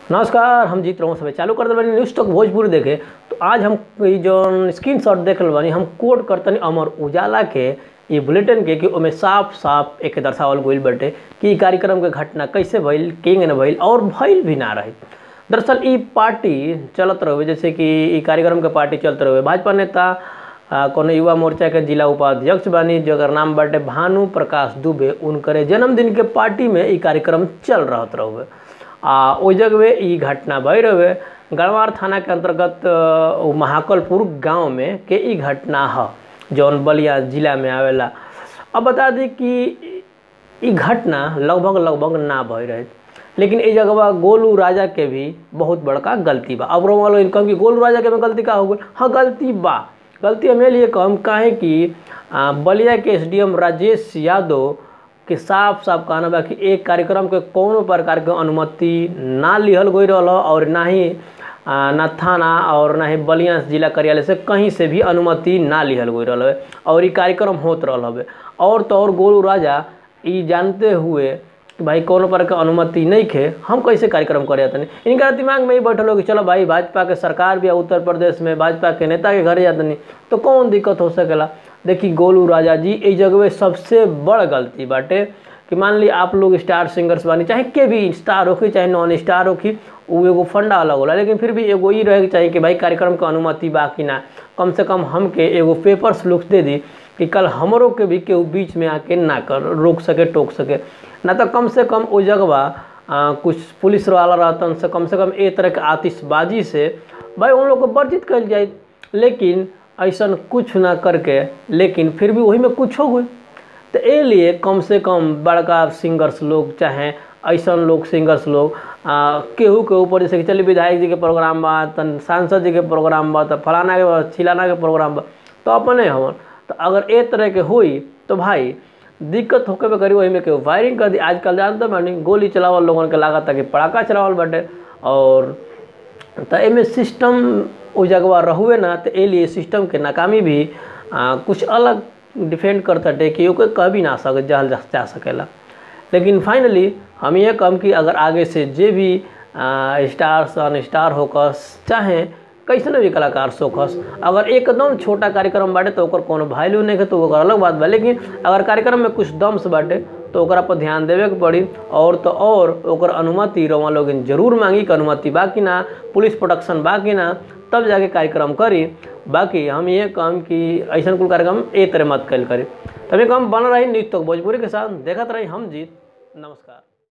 नमस्कार हम जीत रहो समय चालू कर दिल बानी न्यूज़ तक भोजपुरी देखे तो आज हम ई जौन स्क्रीन शॉट देख रहल बानी हम कोड करतनी अमर उजाला के ई बुलेटिन के कि ओमे साफ साफ एक दर्शावल गइल बाटे कि ई कार्यक्रम के घटना कैसे भइल केंगे न भइल और भइल भी ना रही दरअसल ई पार्टी चलत रहे जैसे कि ई कार्यक्रम के पार्टी चलत रहे भाजपा नेता आ, कोनो युवा मोर्चा के जिला उपाध्यक्ष बानी जकर नाम बाटे भानु प्रकाश दुबे उनकरे जन्मदिन के पार्टी में ई कार्यक्रम चल रहत रहुए आ ओइ जगह ई घटना भई रहे गढ़वार थाना के अंतर्गत अ, उ महाकलपुर गांव में के ई घटना ह जौन बलिया जिला में आवेला अब बता दी कि ई घटना लगभग लगभग ना भई रहे लेकिन ई जगह गोलू राजा के भी बहुत बड़का गलती बा अब रोमा लोग इनकम की गोलू राजा के में गलती का हो गई हाँ गलती बा गलती हमें लिए कम काहे कि आ, बलिया के एसडीएम राजेश यादव के साफ साफ कहना बा कि एक कार्यक्रम के कोनो प्रकार के अनुमति ना लिहल गई रहल और ना ही आ, ना थाना और ना ही बलिया जिला कार्यालय से कहीं से भी अनुमति ना लिहल गई रहल हवे और ई कार्यक्रम होत रहल हवे और तो और गोलू राजा ई जानते हुए कि भाई कोनो प्रकार के अनुमति नहीं खे हम कैसे कार्यक्रम करे जातनी इनका दिमाग में ही बैठल हो कि चलो भाई भाजपा के सरकार भी है उत्तर प्रदेश में भाजपा के नेता के घर जातनी तो कौन दिक्कत हो सकेला देखी गोलू राजा जी इस जगह सबसे बड़ गलती बाटे कि मान ली आप लोग स्टार सिंगर्स बानी चाहे के भी स्टार होखी चाहे नॉन स्टार होखी उ एगो फंडा अलग होला लेकिन फिर भी एगो ई रहे के चाहिए कि भाई कार्यक्रम के अनुमति बा कि ना कम से कम हमके एगो पेपर्स लुक दे दी कि कल हमरों के भी केहू बीच में आके ना कर रोक सके टोक सके ना तो कम से कम ओ जगवा आ, कुछ पुलिस वाला रहतन से कम से कम ए तरह के आतिशबाजी से भाई उन लोग को वर्जित कल जाए लेकिन ऐसा कुछ ना करके लेकिन फिर भी वही में कुछ हो गई तो ए लिए कम से कम बड़का सिंगर्स लोग चाहे ऐसा लोग सिंगर्स लोग आ, केहू के ऊपर जैसे कि चलिए विधायक जी के प्रोग्राम बा तन सांसद जी के प्रोग्राम बा तो फलाना के बा, छिलाना के प्रोग्राम बा तो अपने हवन तो अगर ए तरह के हुई तो भाई दिक्कत होके पे करी वही में केहू फायरिंग कर दी आजकल जानते बानी गोली चलावल लोगन के लागत कि पड़ाका चलावल बाटे और तो एमे सिस्टम उ जगवा रहुए ना तो ए लिए सिस्टम के नाकामी भी आ, कुछ अलग डिफेंड करता टे कि ओके कह भी ना सके जहल जा, जा सकेला लेकिन फाइनली हम ये कम कि अगर आगे से जे भी आ, स्टार सन स्टार होकस चाहे कैसन भी कलाकार सोखस अगर एकदम छोटा कार्यक्रम बाटे तो ओकर कोनो वैल्यू नहीं है तो ओकर अलग बात बा लेकिन अगर कार्यक्रम में कुछ दम्स बाटे तो ओकरा पर ध्यान देवे के पड़ी और तो और ओकर अनुमति रवा लोग जरूर मांगी कि अनुमति बा कि ना पुलिस प्रोटेक्शन बा कि ना तब जाके कार्यक्रम करी बाकी हम ये काम कि ऐसा कुल कार्यक्रम ए तरह मत कल करी तभी कम बन रही न्यूज तक भोजपुरी के साथ देखत रही हम जीत नमस्कार